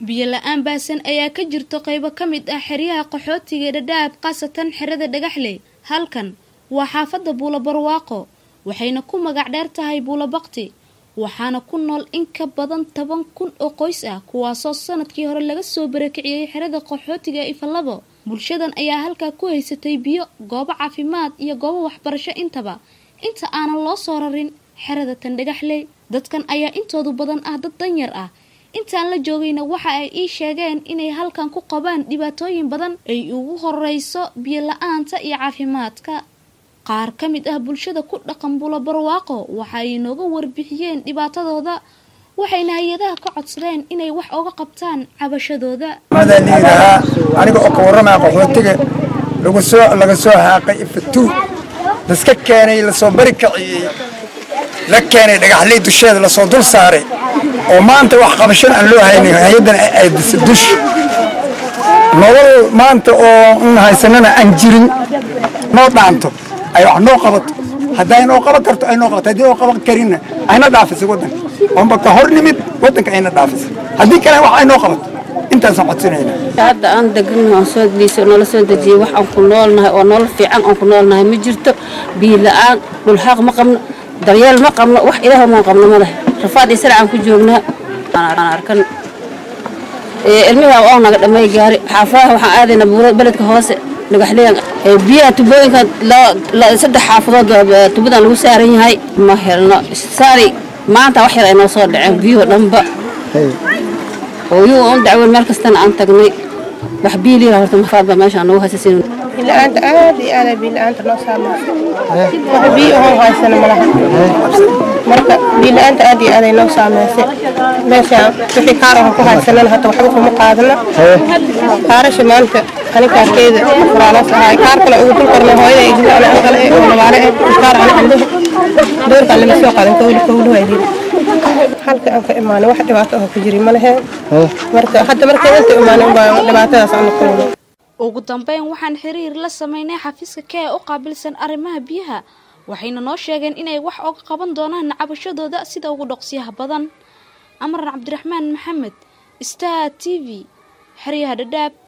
biyo la-aan baasan ayaa ka jirto qaybo ka mid ah xeryaha qaxootiga ee dhadhaab khaasatan xerada dhagaxley halkan waa xaafadda buulo barwaaqo waxayna ku magac dheer tahay buulo bakti waxaana ku nool in ka badan toban kun oo qoys ah kuwaasoo sanadkii hore laga soo barakiciyey xerada qaxootiga ee ifalabo bulshadan ayaa halkaa ku haysatay biyo goobo caafimaad iyo goobo waxbarasho intaba inta aanan loo soo rarin xerada tan dhagaxley dadkan ayaa intoodu badan ah dad danyar ah intaan la joogayna waxa ay ii sheegeen inay halkan ku qabaan dhibaatooyin badan ay ugu horeyso biyo la-aanta iyo caafimaadka qaar ka mid ah bulshada ku dhaqan bulo barwaaqo waxa ay nooga warbixiyeen dhibaatadooda waxayna hay-adaha ka codsadeen inay wax oga qabtaan cabashadooda madaniirahaa aniga oo ka warramaya qaxootiga lagu soo laga soo haaqay ifatuun laska keenay lasoo bari kaciyey la keenay dhagaxley dusheeda lasoo dul saaray oo maanta wax qabashana aan loo haynin hay-addan ay disay dush nolol maanta oo n haysanana aan jirin noo dhaanto ay wax noo qabato hadday noo qaban karto ay noo qabato haddii noo qaban karinna ayna dhaafisay waddanka oonba ka hor nimid waddanka ayna dhaafisay haddii kale wax ay noo qabato intaasaan codsanayna hadda aan degannahay aan soo dhiiso noola soo dejiyey wax aan ku noolnahay oo nolol fiican aan ku noolnahay ma jirto biyo la-aan dhulxaaq ma qabno daryeel ma qabno wax ilaah maan qabno ma leh rafaad iyo saracaan ku joognaa aan arkan ilmihi oo naga dhamay gaari xaafadaha waxaan aadaynaa buuro beledka hoose dhagaxleyan biyaha tubooyinka saddex xaafadood tubadan lagu saaran yahay ma helno saari maanta wax yar ay noo soo dhaceen biyuhu dhanba hooyuhu un dacweyn meel kastana aan tagnay wax biiliya horta mafaadba meeshaan nagu haysasin biila-aanta aad iyo aad biila-aanta noo saameysay wax biyo ahoo haysana malaha marka biila-aanta aad iyo aad ay noo saameysay meeshaan wixii kaar ahoo ku haysanana hata waxba kuma qaadana kaarasha maanta ani kaarkeeda furaalas ahay kaar kale ugu dul kornay hooyada iyo jilcana an kale oo labaale eh kaar ani cambaha doorkaan lama soo qaadan kowli kowli waa yidhi halka aan ka imaanay wax dhibaato ahoo ku jiri ma leheen marka hadda markaan inta imaanay baa dhibaatadaas aan kulmay ugu dambeyn waxaan xiriir la sameynay xafiiska kee u qaabilsan arrimaha biyaha waxayna noo sheegeen inay wax oga qaban doonaan cabashadooda sida ugu dhoqsiyaha badan amaran cabdiraxmaan maxamed star t v xeryaha dhadhaab